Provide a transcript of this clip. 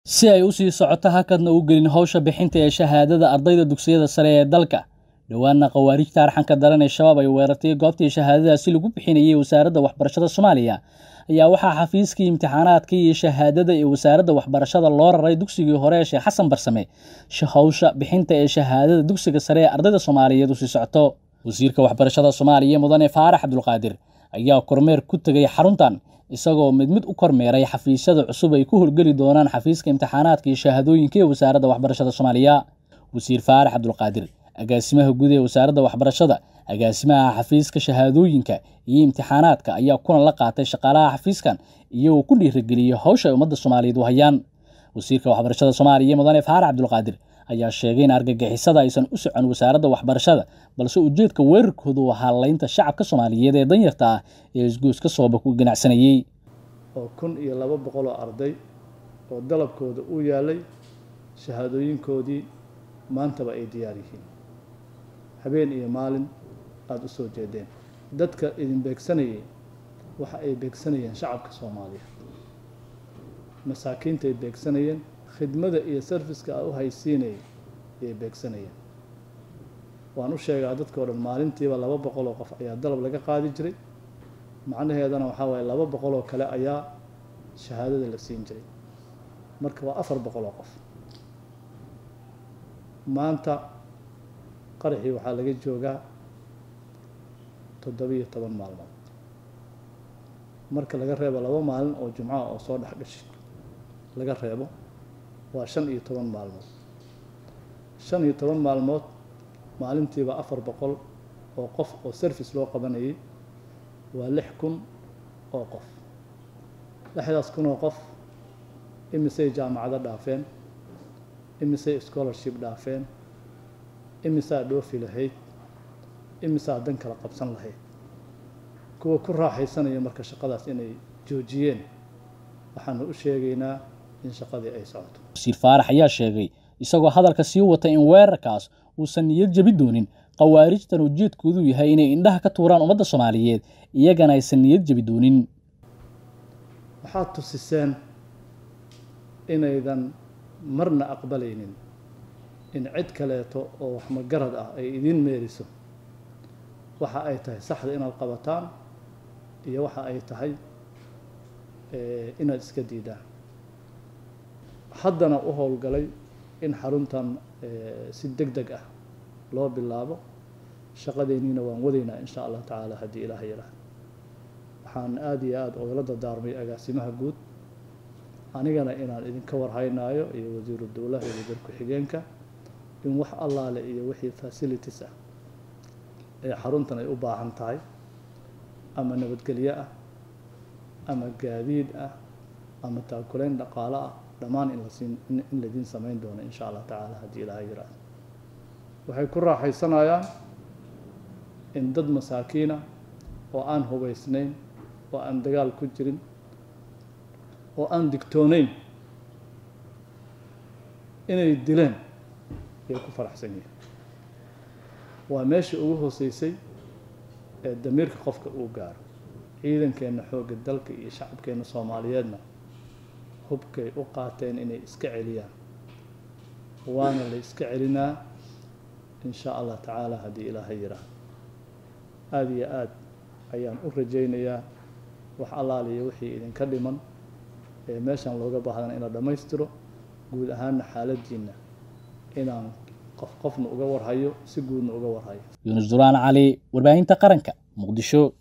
si ay u sii socoto hakadna u gelin howsha bixinta ee shahaadada ardayda dugsiyada sare ee dalka dhowaanna khawaarijta arxanka daran ee shabaab ay weerartay goobtii shahaadadaasi lagu bixinayay wasaaradda waxbarashada soomaaliya ayaa waxaa xafiiskii imtixaanaadka iyo shahaadada ee wasaaradda waxbarashada loo raray dugsigii hore ee sheekh xasan barsame howsha bixinta ee shahaadada dugsiga sare ee ardayda soomaaliyeed usii socoto wasiirka waxbarashada soomaaliya mudane faarax cabdulqaadir ayaa kormeer ku tegay xaruntan isagoo mid mid u kormeeray xafiisyada cusub ay ku howlgeli doonaan xafiiska imtixaanaadka iyo shahaadooyinka ee wasaaradda waxbarashada soomaaliya wasiir faarax cabdulqaadir agaasimaha guud ee wasaaradda waxbarashada agaasimaha xafiiska shahaadooyinka iyo imtixaanaadka ayaa kulan la qaatay shaqaalaha xafiiskan iyagoo ku dhiirageliyey howsha ay ummadda soomaaliyeed u hayaan wasiirka waxbarashada soomaaliya mudane faarax cabdulqaadir ayaa sheegay in argagixisada aysan u socon wasaaradda waxbarashada balse ujeedka weerarkoodu u ahaa laynta shacabka soomaaliyeed ee danyarta ah ee isgoyska sooba ku ganacsanayey oo kun iyo laba boqol oo arday oo dalabkooda u yaalay shahaadooyinkoodii maantaba ay diyaar yihiin habeen iyo maalin aada u soo jeedeen dadka idin beegsanayay waxa ay beegsanayeen shacabka soomaaliya masaakiinta ay beegsanayeen khidmada iyo sarfiska a u haysiinayay ayay beegsanayeen waan u sheegaa dadka o dhan maalintiiba laba boqol oo qof ayaa dalab laga qaadi jiray macnaheedana waxaa waaye laba boqol oo kale ayaa shahaadada la siin jiray marka waa afar boqol oo qof maanta qaraxii waxaa laga joogaa toddobiyo toban maalmood marka laga reebo laba maalin oo jumcaha oo soo dhex gashay laga reebo waa shan iyo toban maalmood shan iyo toban maalmood maalintiiba afar boqol oo qof oo service loo qabanayay waa lix kun oo qof lixdaas kun oo qof imisay jaamacado dhaafeen imisay scholarship dhaafeen imisaa dhoofi lahayd imisaa dan kala qabsan lahayd kuwa ku raaxaysanaya marka shaqadaas inay joojiyeen waxaanu u sheegaynaa in shaqadii ay socoto wasiir faarax ayaa sheegay isagoo hadalka sii wata in weerarkaas uusan niyad jabi doonin khawaarijtan ujeedkoodu yahay inay indhaha ka tuuraan ummadda soomaaliyeed iyagana aysan niyad jabi doonin waxaad tusiseen inaydan marna aqbalaynin in cid kaleeto oo waxmagarad ah ay idiin meeriso waxa ay tahay saxda inaad qabataan iyo waxa ay tahay inaad iska diidaan haddana u howlgalay in xaruntan si deg deg ah loo bilaabo shaqadeenniina waan wadaynaa insha allah tacaala haddii ilaah yaraah waxaan aada iyo aada ogala dardaarmay agaasimaha guud anigana inaan idinka warhaynaayo iyo wasiiru dowlaha iyo wasiir ku-xigeenka in wax allaale iyo wixii facilities ah ee xaruntan ay u baahan tahay ama nabadgelyo ah ama gaadiid ah ama taakulayn dhaqaalo ah dhammaan in lasiin in laidiin samayn doono insha allah tacaala haddii ilaaha yiraahdo waxay ku raaxaysanayaan in dad masaakiina oo aan hubaysnayn oo aan dagaal ku jirin oo aan digtooneyn inay dileen ayay ku faraxsan yihiin waa meeshii ugu hooseysay ee damiirka qofka uu gaaro ciidankeenna xoogga dalka iyo shacabkeenna soomaaliyeedna hubkay u qaateen inay iska celiyaan waana la iska celinaa in shaa allah tacaala haddii ilaaha yiraahdo aada iyo aad ayaan u rajaynayaa wax allaaliyo wixii idinka dhiman ee meeshan looga baahdana in la dhammaystiro guud ahaanna xaaladdiinna inaan qof qofna uga warhayo si guudna uga warhayo yuunus duraan cali warbaahinta qaranka muqdisho